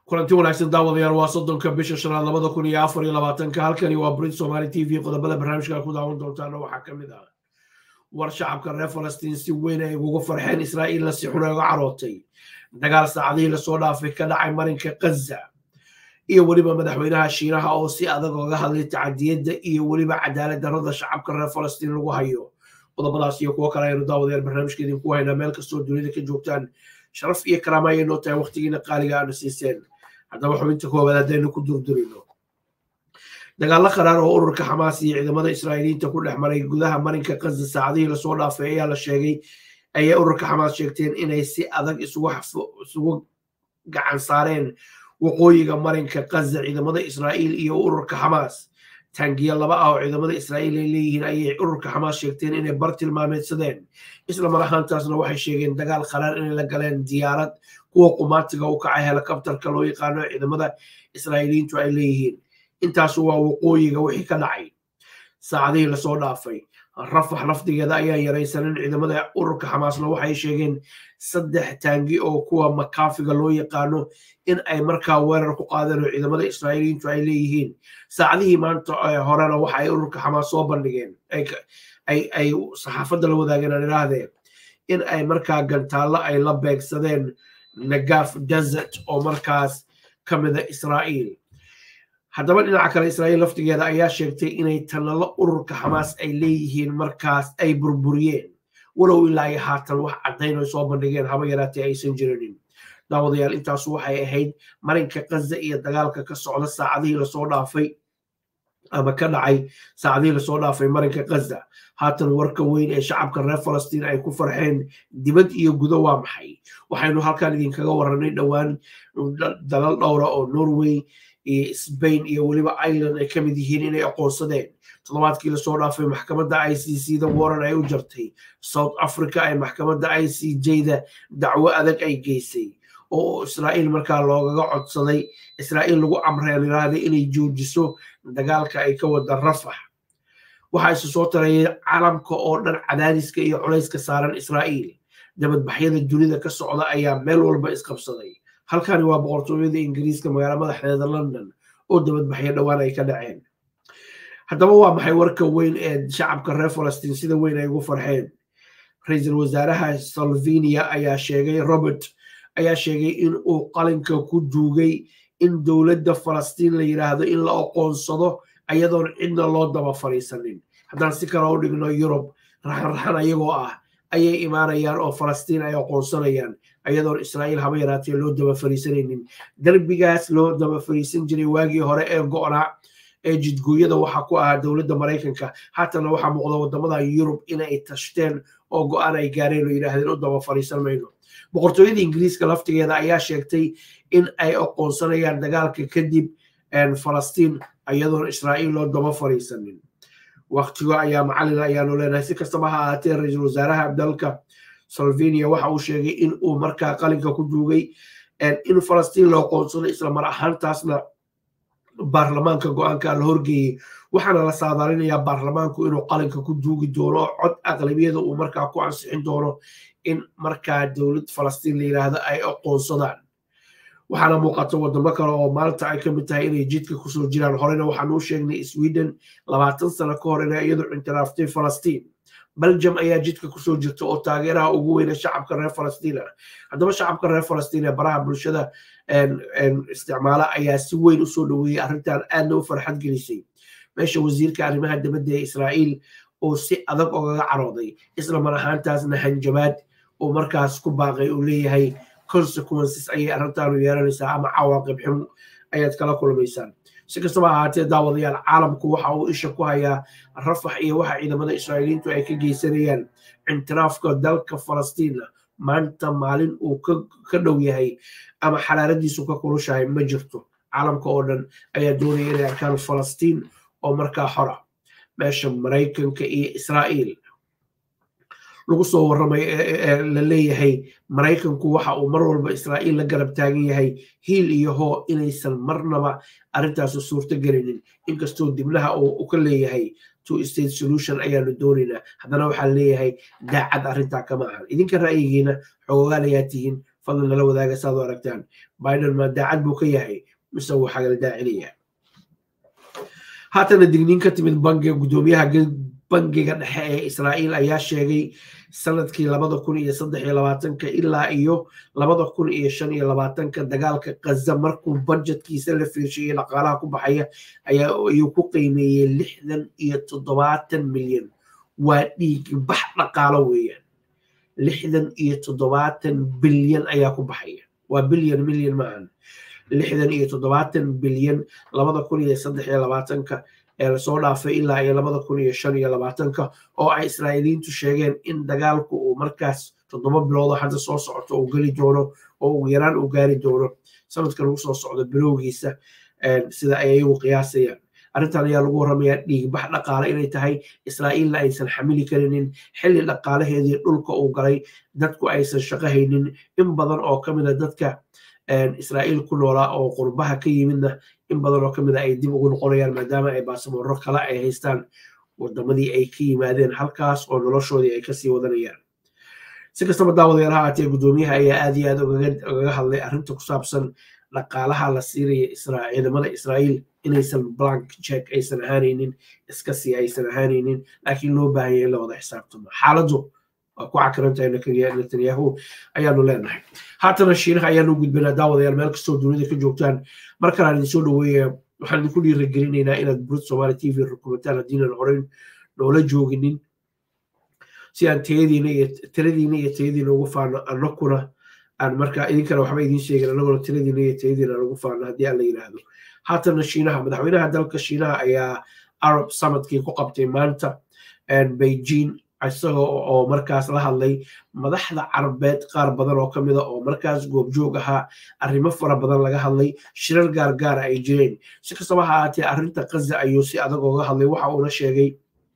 kulanti wanaagsan daawadayaal waa soddonka bisha shanaad labada kun iyo afar iyo labaatanka halkani waa brit somaali t v qodobada barnaamijka ku daawan doontaana waxaa ka mid ah war shacabka reer falastiin si weyn ay ugu farxeen israa'iilna si xun uga carootay dagaal saacadihii lasoo dhaafay ka dhacay marinka kaza iyo weliba madaxweynaha shiinaha oo si adag oga hadlay tacadiyadda iyo weliba cadaalad darrada shacabka reer falastiin lagu hayo qodobadaas iyo kuwo kale aynu daawadayaal barnaamijka idinku haynaa meel kastoo dunida ka joogtaan sharaf iyo karaama ayay noo tahay waqtigiina qaaliga aanu siiseen haddaba xubinta koowaad haddaynu ku durdurino dagaallo qaraar oo ururka xamaas iyo ciidamada israa'iiliyiinta ku dhex maray gudaha marinka kaza saacadihii lasoo dhaafay ayaa la sheegay ayay ururka xamaas sheegteen inay si adag isugu gacan saareen waqooyiga marinka kaza ciidamada israa'iil iyo ururka xamaas taangiya laba ah oo ciidamada israa'iil ay leeyihiin ayay ururka xamaas sheegteen inay bar tilmaameedsadeen isla mar ahaantaasna waxay sheegeen dagaal qaraar inay la galeen diyaarad kuwa qumaatiga u kacay helikabtarka loo yaqaano ciidamada israa'iiliyiintu ay leeyihiin intaasu waa waqooyiga wixii ka dhacay saacadihii lasoo dhaafay rafax lafdigeeda ayaan yaraysanin ciidamada ururka xamaasna waxay sheegeen saddex taangi oo kuwa makaafiga loo yaqaano in ay markaa weerar ku qaadeen oo ciidamada israa'iiliyiintu ay leeyihiin saacadihii maanta horena waxa ay ururka xamaas soo bandhigeen ay saxaafadda la wadaageen aan idhaahdeen in ay markaa gantaallo ay la beegsadeen nagaf desert oo markaas ka mida israa'iil haddaba dhinaca kale israa'iil laftigeeda ayaa sheegtay inay tanalo ururka xamaas ay leeyihiin markaas ay burburiyeen walow ilaa iyo haatan wax caddayn ay soo bandhigeen haba yaraatee aysan jirinin daawadayaal intaasu waxay ahayd marinka kaza iyo dagaalka ka socda saacadihii lasoo dhaafay ama ka dhacay saacadihii lasoo dhaafay marinka kaza haatan warka weyn ee shacabka reer falastiin ay ku farxeen dibad iyo gudo waa maxay waxaynu halkan idinkaga warranay dhowaan dalal dhowra oo norway iyo sbain iyo weliba ireland ay ka mid yihiin inay aqoonsadeen toddobaadkii lasoo dhaafay maxkamadda i c c da waran ay u jartay south africa ay maxkamadda i c j da dacwo adag ay geysay oo israa'iil markaa loogaga codsaday israa'iil lagu amreen iraahday inay joojiso dagaalka ay ka wada rafax waxaa isu soo tarayay calamka oo dhan cadaadiska iyo culayska saaran israa'iil dabadbaxyada dunida ka socda ayaa meel walba isqabsaday halkani waa boqortooyada ingiriiska magaala madaxdeeda london oo dabadbaxyo dhowaan ay ka dhaceen haddaba waa maxay warka weyn ee shacabka reer falastiin sida weyn ay ugu farxeen ra-iisul wasaaraha salvinia ayaa sheegay robert ayaa sheegay in uu qalinka ku duugay in dowladda falastiin la yidhaahdo in la aqoonsado ayadoon cidna loo daba fadhiisanin haddaan si kale u dhigno yurub raxanraxan ayagoo ah ayay imaanayaan oo falastiin ay aqoonsanayaan ayadoon israa'iil haba yaraatee loo daba fariisanaynin derbigaas loo daba fariisan jiray waagii hore ee go'naa ee jidgooyada waxaa ku ahaa dowladda maraykanka haatana waxaa muuqda waddamada yurub inay tashteen oo go'aan ay gaareen oo yidhaahdeen u daba fariisan mayno boqortooyada ingiriiska laftigeeda ayaa sheegtay in ay aqoonsanayaan dagaalka kadib falastiin ayadoon israa'iil loo daba fariisanin waqtigo ayaa macalin ayaanu leenahay si kastaba ha ahaatee ra-iisul wasaaraha dalka salvinia waxa uu sheegay in uu markaa qalinka ku duugay in falastiin loo qoonsado isla mar ahaantaasna baarlamaanka go-aanka la horgeeyey waxaana la saadaalinayaa baarlamaanku inuu qalinka ku duugi doono oo cod aqlabiyada uu markaa ku ansixin doono in markaa dowlad falastiin la yidhaahdo ay aqoonsadaan waxaana muuqata wadamo kale oo maalinta ay ka mid tahay inay jidka kusoo jiraan horena waxaan u sheegnay sweden labaatan sano ka hor inay iyadu intiraftay falastiin belgium ayaa jidka kusoo jirta oo taageeraha ugu weyna shacabka reer falastiin ah haddaba shacabka reer falastiin ee baraha bulshada isticmaala ayaa si weyn usoo dhoweeyey arrintan aadna u farxad gelisay meesha wasiirka arrimaha dibadda ee israa'iil oo si adag ogaga carooday isla mar ahaantaasna hanjabaad oo markaas ku baaqay uu leeyahay consequences ayay arrintaanu yeelanaysaa ama cawaaqib xun ayaad kala kulmaysaan si kastaba ahaatee daawadayaal caalamku waxa uu isha ku hayaa rafax iyo waxa ciidamada israa'iiliyiintu ay ka geysanayaan intiraafka dalka falastiina maanta maalin uu ka dhow yahay ama xalaaradiisu ka kulushahay ma jirto caalamka oo dhan ayaa doonaya inay arkaan falastiin oo markaa xora meesha maraykanka iyo israa'iil lagu soo warramay la leeyahay maraykanku waxa uu mar walba israa'iil la garab taagan yahay hiil iyo hoo inaysan marnaba arrintaasu suurto gelinin inkastoo dibnaha uu ka leeyahay two state solution ayaanu doonaynaa haddana waxaa leeyahay daacad arrintaa kama ahan idinka ra'yigiina xoogaal ayaa tihiin fadlan nala wadaaga saad u aragtaan biden ma daacad buu ka yahay mise wuu xagal daacinayaa haatana digniin ka timid bangiga guddoomiyaha bangiga dhexe ee israa'iil ayaa sheegay sanadkii labada kun iyo saddex iyo labaatanka ilaa iyo labada kun iyo shan iyo labaatanka dagaalka kaza markuu budjetkiisa la fiirshayay dhaqaalaha ku baxaya ayaa ayuu ku qiimeeyey lixdan iyo toddobaatan milyan waa dhiig bax dhaqaalo weeyaan lixdan iyo toddobaatan bilyan ayaa ku baxaya waa bilyan milyan maahan lixdan iyo toddobaatan bilyan labada kun iyo saddex iyo labaatanka ee lasoo dhaafay ilaa iyo labada kun iyo shan iyo labaatanka oo ay israa'iiliyiintu sheegeen in dagaalku uu markaas toddoba biloodo hadda soo socoto uu geli doono oo ugu yaraan uu gaari doono sanadka lagu soo socdo bilowgiisa sida ay ayagu qiyaasayaan arrintan ayaa lagu warramayaa dhiigbax dhaqaale inay tahay israa'iilna aysan xamili karinin xilli dhaqaalaheedii dhulka uu galay dadku aysan shaqo haynin in badan oo ka mida dadka israa'iil ku noolaa oo qurbaha ka yimidna in badan oo ka mida ay dib ugu noqonayaan maadaama ay baasaboorro kale ay haystaan wadamadii ay ka yimaadeen halkaas oo noloshoodii ay kasii wadanayaan si kastaba daawadayaal ha aatee guddoomiyaha ayaa aad iyo aad ogaga hadlay arrinta ku saabsan dhaqaalaha la siinaya ciidamada israa'iil inaysan blank check aysan ahaanaynin iska sii aysan ahaanaynin laakiin loo baahanya in la wada xisaabtamo xaaladdu waa ku cakirantahay netanyahu ayaanu leenahay haatana shiinaha ayaanu gudbanaa daawadayaal meel kastoo dunida ka joogtaan mar kale aan idinsoo dhaweeya waxaan idinku dhiirigelinaynaa inaad burid somaali t v rukumataan haddiinan horeyn noola jooginin si aan tayadiina iyo tiradiina iyo tayadiina ugu faano annakuna aan markaa idinkana waxba idiin sheegin annaguna tiradiina iyo tayadiina aan ugu faano haddii aan la yidhaahdo haatana shiinaha madaxweynaha dalka shiinaha ayaa arab summitkii ku qabtay maanta beijing isaga oo markaas la hadlay madaxda carabeed qaar badan oo ka mida oo markaas goobjoog ahaa arrimo fara badan laga hadlay shirar gaargaara ay jireen si kastaba ha ahaatee arrinta kaza ayuu si adag ooga hadlay waxa uuna sheegay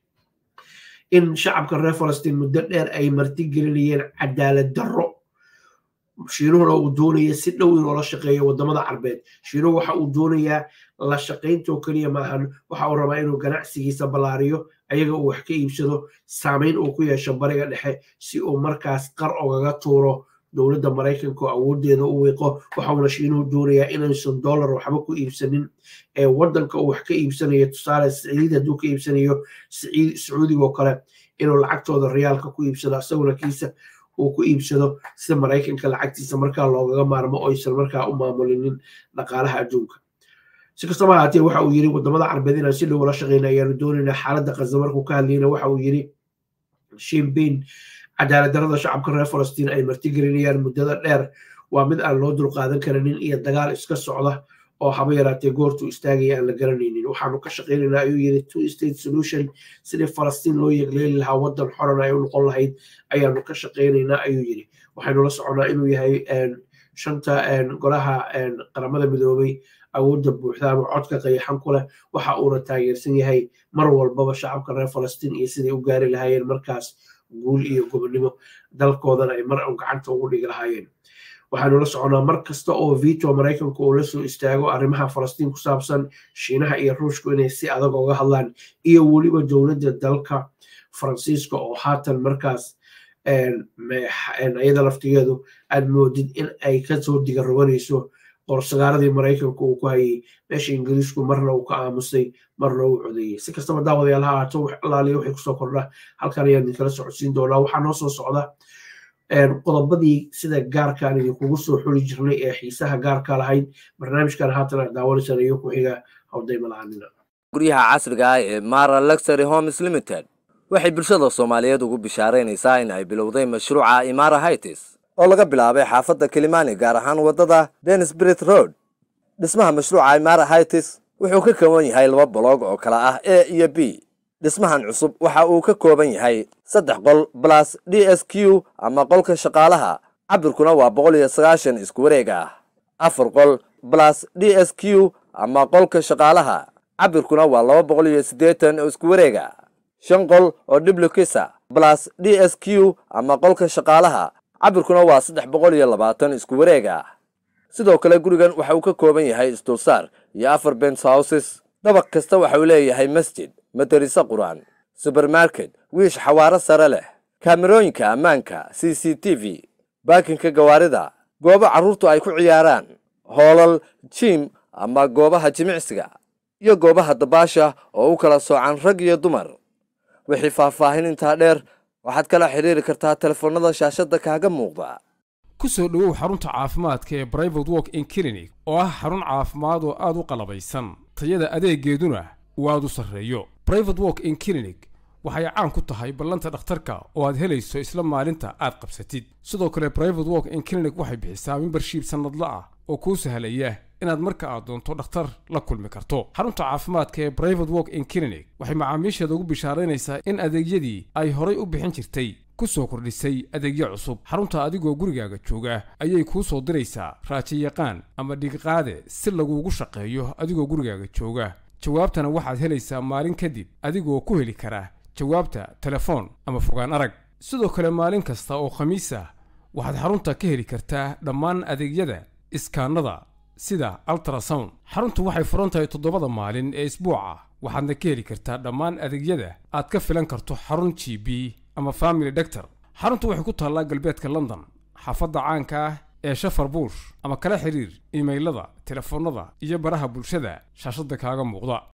in shacabka reer falastiin muddo dheer ay martigelinayeen cadaalad darro shiinuhuna uu doonaya si dhow inoola shaqeeyo wadamada carbeed shiinuhu waxa uu doonayaa la shaqayntoo keliya maahan waxa uu rabaa inuu ganacsigiisa ballaariyo ayaga uu wax ka iibsado saamayn uu ku yeesho bariga dhexe si uu markaas qar ogaga tuuro dowladda maraykanka oo awoodeeda u wiiqo waxauna shiinuhu doonayaa inaysan dollar waxba ku iibsanin ee waddanka uu wax ka iibsanayo tusaale siciid hadduu ka iibsanayo sacuudigoo kale inuu lacagtooda riyaalka ku iibsado isaguna kiisa uu ku iibsado sida maraykanka lacagtiisa markaa loogaga maarmo oysan markaa u maamulinin dhaqaalaha adduunka si kastaba ahaatee waxa uu yiri wadamada carbeed inaan si dhow ula shaqeyna ayaanu doonaynaa xaaladda kaza markuu ka hadlayna waxa uu yiri shimbein cadaalad darada shacabka reer falastiin ay martigelinayaan muddada dheer waa mid aan loo dulqaadan karanin iyo dagaal iska socda oo haba yaraatee goortuu istaagaya aan la garanaynin waxaanu ka shaqeynaynaa ayuu yiri two state solution sidii falastiin loo yegleeli lahaa waddan xoran ay u noqon lahayd ayaanu ka shaqeynaynaa ayuu yiri waxaynu la soconaa inuu yahay shanta golaha qaramada midoobay awoodda buuxda ama codka qayaxan ku leh waxa uuna taageersan yahay mar walbaba shacabka reer falastiin iyo siday u gaari lahaayeen markaas guul iyo gobonnimo dalkoodana ay mar un gacanta ugu dhigi lahaayeen waxaanu la soconaa mar kasta oo vito maraykanku uu la soo istaago arrimaha falastiin ku saabsan shiinaha iyo ruushku inay si adag oga hadlaan iyo weliba dowladda dalka faransiiska oo haatan markaas iyada laftigeedu aad moodid in ay kasoo digaroganayso qorsagaaradii maraykanku uu ku hayay meesha ingiriisku marna uu ka aamusay marna uu codeeyey si kastaba daawadayaal ha ahaato wax alaaliya waxay kusoo kordha halkan ayaan idinkala socodsiin doonaa waxaa noo soo socda qodobadii sida gaarkaan idinkugu soo xuli jirnay ee xiisaha gaarka lahayd barnaamijkan haatan aad daawanaysaan iyo ku xiga hawdayma la-aanina guryaha casriga ah ee mara luxury homes limited waxay bulshada soomaaliyeed ugu bishaaraynaysaa in ay bilowday mashruuca imara hightis oo laga bilaabay xaafadda kilimani gaar ahaan waddada denisbrit road dhismaha mashruuca imara hightis wuxuu ka kooban yahay laba boloog oo kala ah a iyo b dhismahan cusub waxa uu ka kooban yahay saddex qol balas d s q ama qolka shaqaalaha cabirkuna waa boqol iyo sagaashan isku wareeg ah afar qol balas d s q ama qolka shaqaalaha cabirkuna waa laba boqol iyo siddeetan oo isku wareega shan qol oo dhiblukisa balas d s q ama qolka shaqaalaha cabirkuna waa saddex boqol iyo labaatan isku wareeg ah sidoo kale gurigan waxa uu ka kooban yahay isdulsaar iyo afar bens houses dabaq kasta waxa uu leeyahay masjid madariso qur-aan subermarket wiish xawaaro sare leh kaamerooyinka ammaanka c c t v baakinka gawaarida goobo carruurtu ay ku ciyaaraan hoolal jiim ama goobaha jimicsiga iyo goobaha dabaasha oo u kala soocan rag iyo dumar wixii faahfaahin intaa dheer waxaad kala xidhiiri kartaa telefoonnada shaashadda kaaga muuqda ku soo dhowow xarunta caafimaadka ee brivate walk in clinic oo ah xarun caafimaad oo aad u qalabaysan tayada adeegeeduna uu aad u sarreeyo brivate walk in clinic waxay caan ku tahay ballanta dhakhtarka oo aad helayso isla maalinta aad qabsatid sidoo kale brivate walk in clinic waxay bixisaa membershiib sannadla ah oo kuu sahlaya inaad marka aad doonto dhakhtar la kulmi karto xarunta caafimaadka ee brivate walk in clinic waxay macaamiisheeda ugu bishaaraynaysaa in adeegyadii ay horay u bixin jirtay ku soo kordhisay adeegyo cusub xarunta adigoo gurigaaga jooga ayay kuu soo diraysaa raajiyaqaan ama dhigiqaade si laguugu shaqeeyo adigoo gurigaaga jooga jawaabtana waxaad helaysaa maalin kadib adigoo ku heli kara jawaabta telefoon ama fogaan arag sidoo kale maalin kasta oo khamiis ah waxaad xarunta ka heli kartaa dhammaan adeegyada iskaanada sida altrasound xaruntu waxay furan tahay toddobada maalin ee isbuuca waxaadna ka heli kartaa dhammaan adeegyada aad ka filan karto xarun g b ama family doctor xaruntu waxay ku taallaa galbeedka london xaafadda caanka ah ee shafar buush ama kala xiriir iimaylada telefoonnada iyo baraha bulshada shaashadda kaaga muuqda